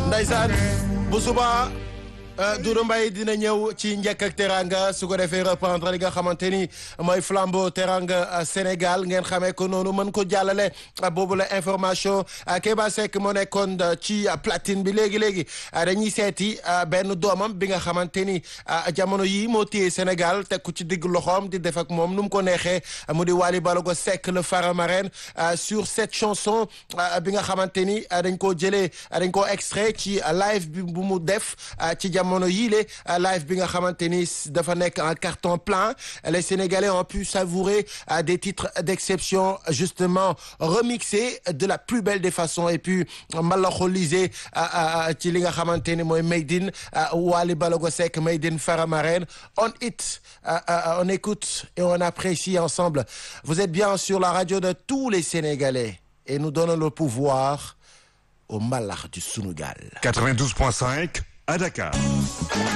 Ndeysaan bu suba Doudou Mbaye dina ñëw ci njëkk ak teranga su ko defee reprendre li nga xamante ni mooy flambeau teranga Sénégal ngeen xamee ko noonu mën ko jàllale boobu la information Kéba Seck moo nekkoon ci platine bi léegi léegi dañuy seeti benn doomam bi nga xamante ni jamono yii moo téye Sénégal teg ko ci digg loxoom di def ak moom nu mu ko neexee mu di Wally Ballago Seck le Faramareen sur cette chanson bi nga xamante ni dañ koo jëlee dañ koo extrait ci live bi bu mu def ci jamono jamono yii le live bi nga xamante ni dafa nekk en carton plein les Sénégalais ont pu savourer des titres d'exception justement remixés de la plus belle des façons et puis mbalaxolisé ci li nga xamante ni mooy Made in Wally Ballago Seck Made in Faramareen on it on écoute et on apprécie ensemble vous êtes bien sur la radio de tous les Sénégalais et nous donnons le pouvoir au mbalax du Sunugal 92.5 à Dakar.